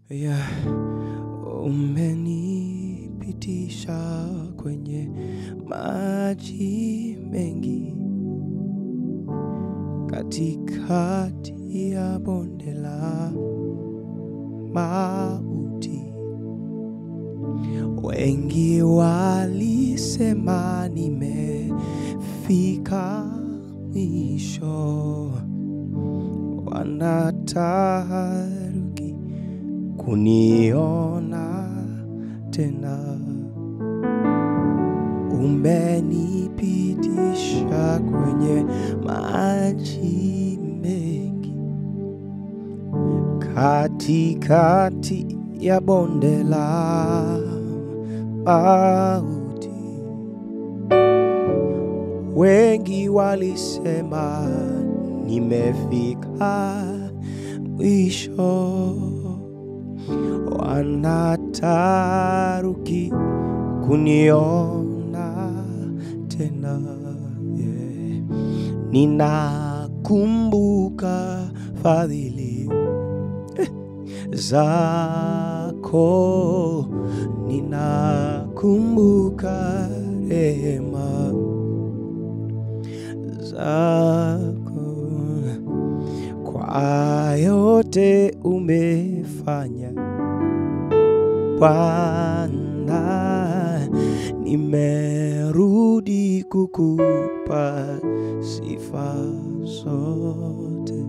ya umenipitisha kwenye maji mengi katikati ya bonde la mauti. Wengi walisema nimefika mwisho, wanataharuki kuniona tena. Umenipitisha kwenye maji mengi katikati ya bonde la mauti. Wengi walisema nimefika mwisho, wanataruki kuniona tena. Yeah. Ninakumbuka fadhili zako, ninakumbuka rehema zako, kwa yote umefanya Bwana, nimerudi kukupa sifa zote.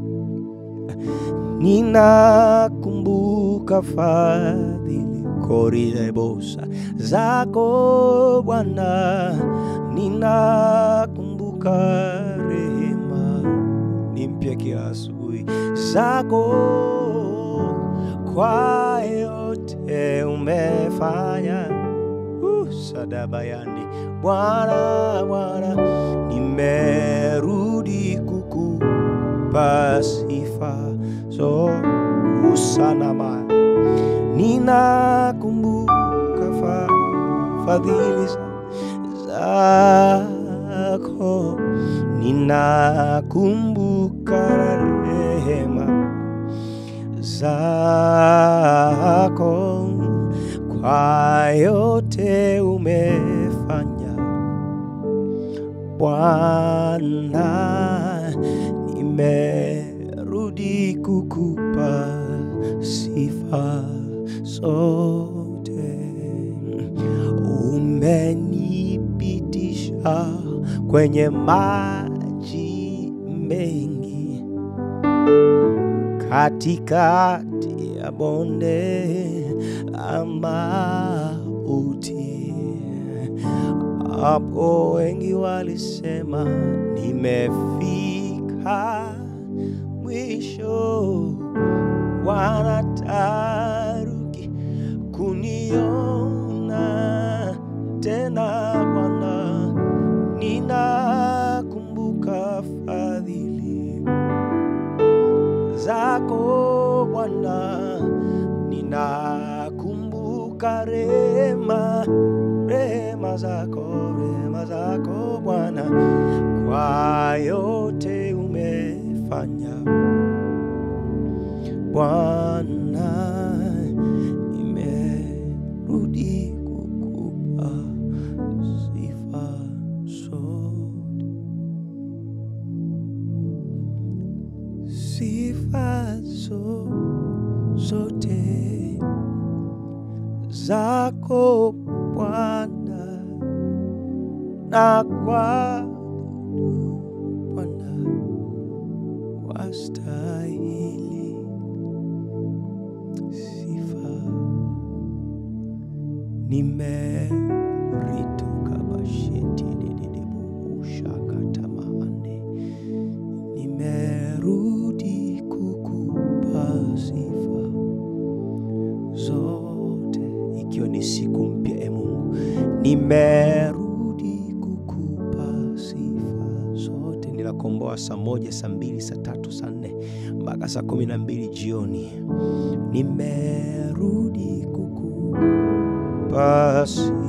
Ninakumbuka fadhili korilebosa zako Bwana, ninakumbuka rehema ni mpya kila asubuhi zako, kwa yote umefanya uh, sadabayandi Bwana, Bwana, nimerudi kukupa sifa so usanama ninakumbuka fa, fadhili zako, ninakumbuka rehema zako, kwa yote umefanya Bwana, nimerudi kukupa sifa zote. Umenipitisha kwenye maji mengi katikati ya bonde la mauti. Hapo wengi walisema nimefika mwisho, wanataruki kuniona tena. Bwana, ninakumbuka fadhili zako Bwana, ninakumbuka rehema rehema zako rehema zako Bwana, kwa yote umefanya Bwana, nimerudi kukupa sifa zote, sifa zo- zote zako Bwana, na kwa Bwana wastahili sifa. Nimeritoka basheti dededeboshakatamande, nimerudi kukupa sifa zote, ikiwa ni siku mpya e Mungu, nimerudi kukupa sifa zote. Ninakomboa saa moja, saa mbili, saa tatu, saa nne mpaka saa kumi na mbili jioni. Nimerudi kukupa sifa